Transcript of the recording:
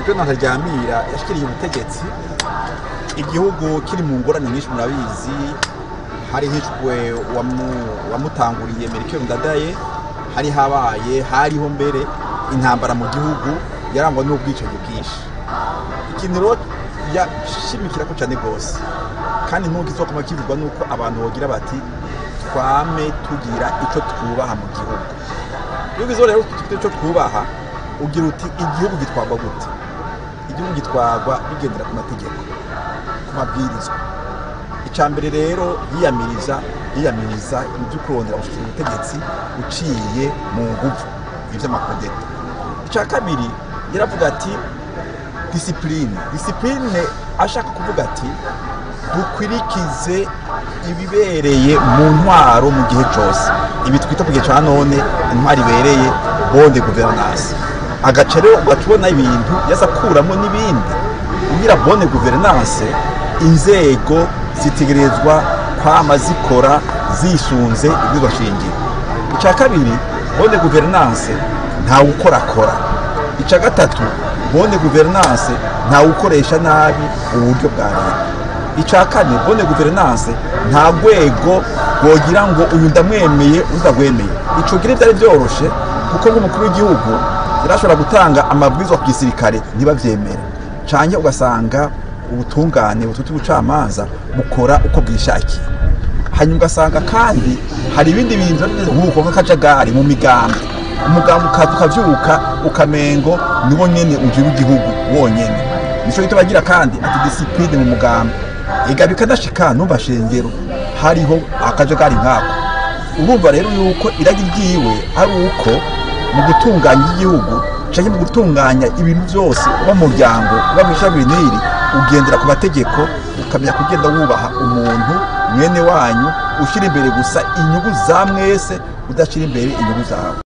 sipiriyoni ntaryamira yashyikiriye ubutegetsi igihugu kiri mu ngorane nyinshi murabizi hari hishwe wamutanguriye merikeri ndadaye hari habaye hariho mbere intambara mu gihugu yarangwa n'ubwicanyi bwinshi ikintu rero yashimikira ko cyane rwose kandi nubwo isoko kivugwa nuko abantu bagira bati twame tugira icyo twubaha mu gihugu iyo ugize rero ufite icyo twubaha ugira uti igihugu gitwarwa gute igihugu gitwarwa bigendera ku mategeko ku mabwirizwa icya mbere rero yiyamiriza yiyamiriza ibyo kurondera gushyikira ubutegetsi uciye mu ngufu iby'amakodeta icya kabiri yaravuga ati disipurine disipurine ashaka kuvuga ati dukwirikize ibibereye mu ntwaro mu gihe cyose ibi twita ku gihe cya none intwaro ibereye bonde guverinansi agace rero ugacubona ibintu yaza akuramo n'ibindi kugira bonde guverinanse inzego zitegerezwa kwama zikora zisunze ibwirizwa shingiro icya kabiri bonde guverinanse ntawe ukorakora icya gatatu bonde guverinanse ntawe ukoresha nabi uburyo bwa leta icya kane bonde guverinanse nta rwego rwogira ngo uyu ndamwemeye udagwemeye icyo gira byari byoroshye kuko nk'umukuru w'igihugu yarashobora gutanga amabwiriza ku gisirikare ntibabyemere cyane ugasanga ubutungane bututi ubucamanza bukora uko bwishakiye hanyuma ugasanga kandi hari ibindi bintu nk'uko nk'akajagari mu migambi umugambi ukaza ukabyuka ukamengo niwo nyine ugira igihugu wonyine nicyo gituma agira kandi ati disipurine mu mugambi ega bikanashika numva shengero hariho akajagari nkako urumva rero yuko iragi ryiwe ari uko mu gutunganya igihugu cyangwa mu gutunganya ibintu byose uba mu muryango uba mu ishami n'iri ugendera ku mategeko ukamenya kugenda wubaha umuntu mwene wanyu ushyira imbere gusa inyungu za mwese udashyira imbere inyungu zawe